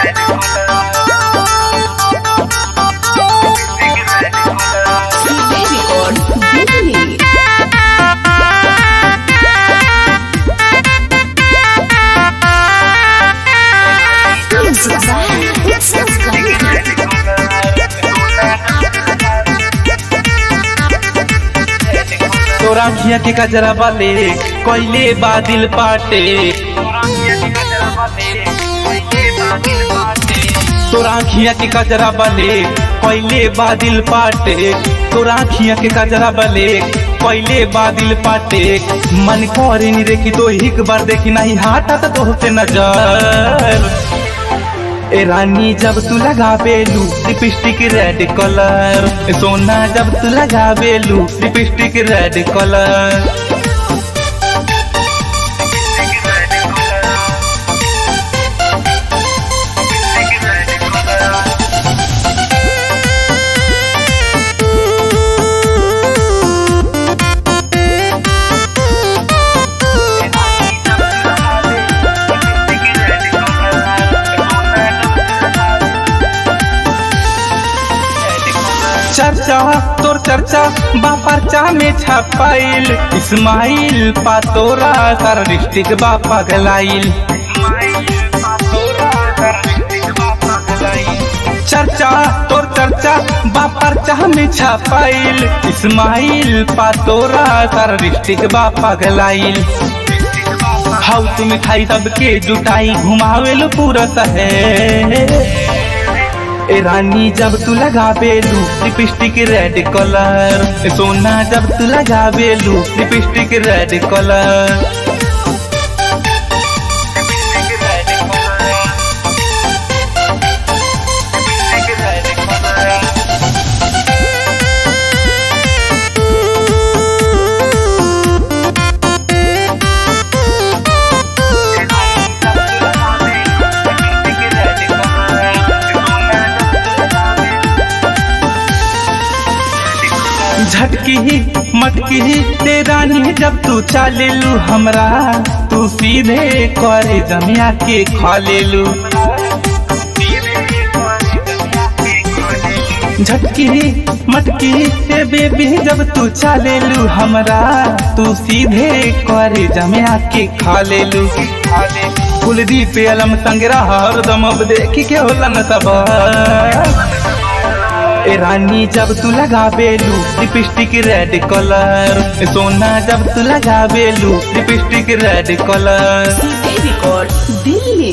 CJ Records, Delhi. Music by Utsav Gandhi. तोरा खिया के कजरा वाले कोयले बादल पाटे तोरा खिया के कजरा वाले कोयले बादल पाटे तोरा खिया के कजरा वाले कोयले बादल पाटे मन करे नी देखी तो एक बार देखी नहीं हाटा तो तोहसे नजर ए रानी जब तू लगावेलू लिपस्टिक रेड कलर सोना जब तू लगावेलू लिपस्टिक रेड कलर चर्चा तोर चर्चा बा पर्चा में छपाइल इस्माइल पा तोरा सारा डिस्ट्रिक्ट बा पगलाइल चर्चा तोर चर्चा बा पर्चा में छपाइल इस्माइल पा तोरा सारा डिस्ट्रिक्ट बा पगलाइल हाउस में खाई सबके जुटाई घुमावेल पूरा शहर ए रानी जब तू लगावेलू लिपस्टिक रेड कलर सोना जब तू लगावेलू लिपस्टिक रेड कलर झटकी ही मटकी ही ते रानी जब तू चालेलू हमरा तू सीधे करे जमिया के खा लेलू झटकी ही मटकी हे बेबी जब तू चालेलू हमरा तू सीधे करे जमिया के खा लेलू कुलदीप अलम संगरा हरदम अब देखी के होला न सब ए रानी जब तू लगावेलू लिपस्टिक रेड कलर सोना जब तू लगावेलू lipstick red colour CJ Records, Delhi.